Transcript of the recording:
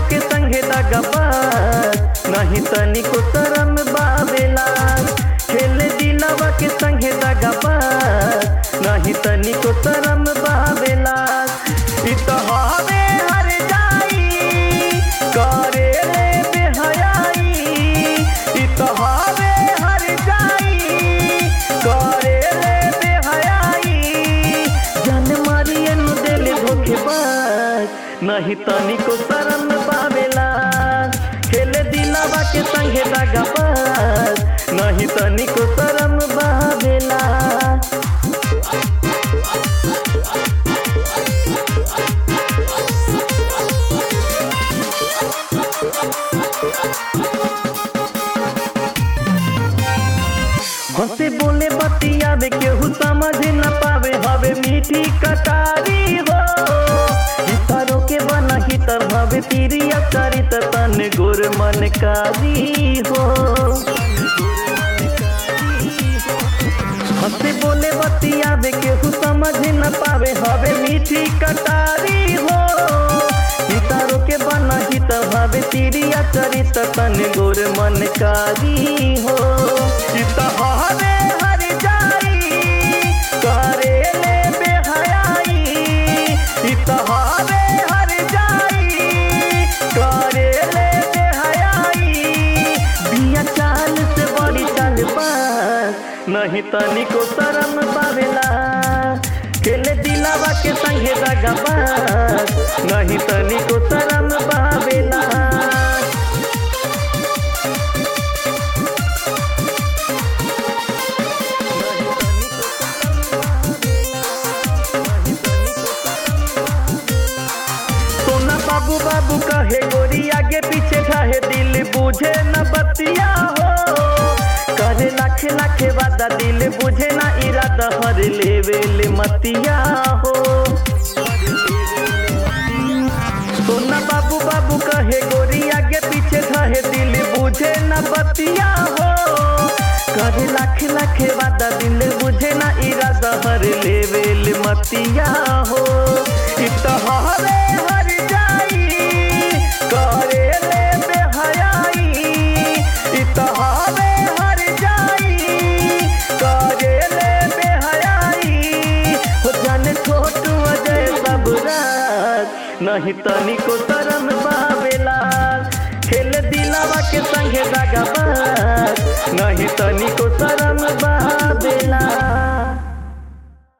के संगे दगबाज नहीं तनिको शरम बाबेला खेल दिलवा के संगे दगबाज नहीं तनिको शरम बाबेला इ तो हवे हर जाई करे रे बेहयाई इ तो हवे हर जाई करे रे बेहयाई जन मारिए नु दिल धोखेबाज नहीं तनिको शरम पावेला खेले दिलावा के संगे दगाबाज नहीं तनिको शरम बावेला हंसे बोले बतियावे केहू समझ न पावे हवे मीठी कटारी हो इतारो के बना ही तर हवे तीरी अकारी तन गुर मन कारी हो हंसे बोले बतियावे केहू समझ न पावे हवे मीठी कटारी हो इतारो के बना ही तर हवे तीरी अकारी तन गुर मन कारी हो सीता हरे हर जाई करे ले बेहयाई सीता हरे हर जाई करे ले बेहयाई बिया चाल से बड़ी चाल पास नहीं तनिको शरम पावेला खेले दिलावा के संगे दगाबाज नहीं तनिको शरम पावेला सोना बाबू बाबू कहे गोरी आगे पीछे ढाहे दिल बुझे न बतिया हो करे लाखे लाखे वादा दिल बुझे ना इरादा हर लेवेल मतिया हो सोना बाबू बाबू कहे गोरी आगे पीछे ढाहे दिल बुझे न बतिया हो करे लाखे लाखे वादा दिल बुझे ना इरादा हर लेवेल मतिया हो इत हरे हर जाई करे ले बेहयाई इत हरे हर जाई करे ले बेहयाई हो जाने छोटू अजय सबराज नहीं तनिको शरम बावेला खेल दिलावा के संगे दगाबाज नहीं तनिको शरम